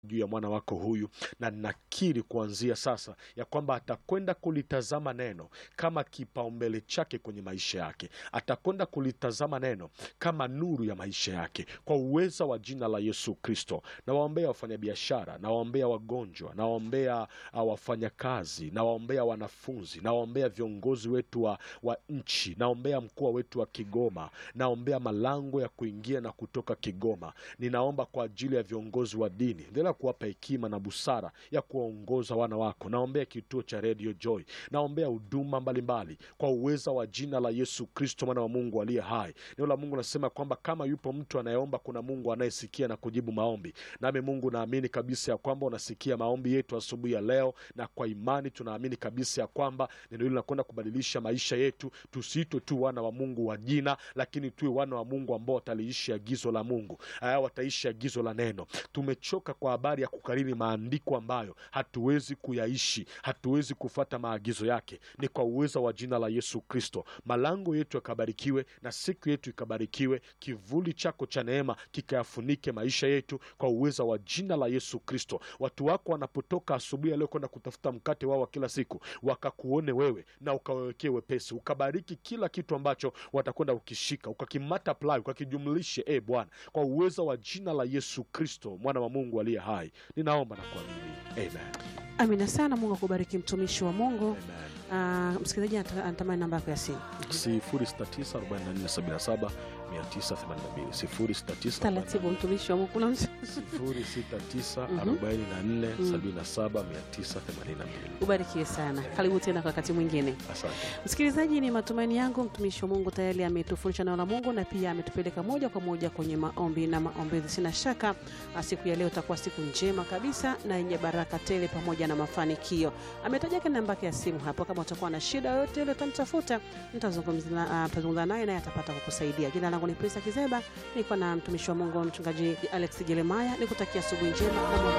juu ya mwana wako huyu, na nakiri kuanzia sasa ya kwamba atakwenda kulitazama neno kama kipaumbele chake kwenye maisha yake, atakwenda kulitazama neno kama nuru ya maisha yake, kwa uweza wa jina la Yesu Kristo. Nawaombea wafanyabiashara, nawaombea wagonjwa, nawaombea uh, wafanyakazi, nawaombea wanafunzi, nawaombea viongozi wetu wa, wa nchi, naombea mkoa wetu wa Kigoma, naombea malango ya kuingia na kutoka Kigoma. Ninaomba kwa ajili ya viongozi wa dini, endelea kuwapa hekima na busara ya kuwaongoza wana wako. Naombea kituo cha Radio Joy, naombea huduma mbalimbali kwa uweza wa jina la Yesu Kristo, mwana wa Mungu aliye hai. Neno la Mungu nasema kwamba kama yupo mtu anayeomba, kuna Mungu anayesikia na kujibu maombi. Nami Mungu naamini kabisa ya kwamba unasikia maombi yetu asubuhi ya leo, na kwa imani tunaamini kabisa ya kwamba neno hili linakwenda kubadilisha maisha yetu, tusiitwe tu wana wa Mungu wa jina, lakini tuwe wana wa Mungu ambao wataliishi agizo la Mungu, aya, wataishi agizo la neno. Tumechoka kwa habari ya kukariri maandiko ambayo hatuwezi kuyaishi, hatuwezi kufata maagizo yake. Ni kwa uwezo wa jina la Yesu Kristo, malango yetu yakabarikiwe na siku yetu ikabarikiwe, kivuli chako cha neema kikayafunike maisha yetu kwa uwezo wa jina la Yesu Kristo. Watu wako wanapotoka asubuhi ya leo kwenda kutafuta mkate wao wa kila siku, wakakuone wewe na ukawawekee wepesi, ukabariki kila kitu ambacho watakwenda ukishika, ukakimultiply, ukakijumlishe, e Bwana, kwa uwezo wa jina la Yesu Kristo, mwana wa Mungu aliye hai, ninaomba na kuamini, amen. Amina sana. Mungu akubariki mtumishi wa Mungu. Amen. Ah, msikilizaji anata- anatamani namba yako ya simu 069447 982 0694 taratibu, mtumishi wa Mungu. Kuna mtu 069447 ubarikiwe sana. Karibu tena kwa wakati mwingine. Asante. Msikilizaji, ni matumaini yangu mtumishi wa Mungu tayari ametufundisha neno la Mungu na pia ametupeleka moja kwa moja kwenye maombi na maombezi. Sina shaka ah, siku ya leo itakuwa siku njema kabisa na yenye baraka tele pamoja na mafanikio. Ametaja kana namba yake ya simu hapo, kama utakuwa na shida yoyote ile utamtafuta, mtazungumza na- ah, mtazungumza naye naye atapata kukusaidia. Jina langu ni Prisa Kizeba, nilikuwa na mtumishi wa Mungu mchungaji Alex Jeremiah, nikutakia asubuhi njema na Mungu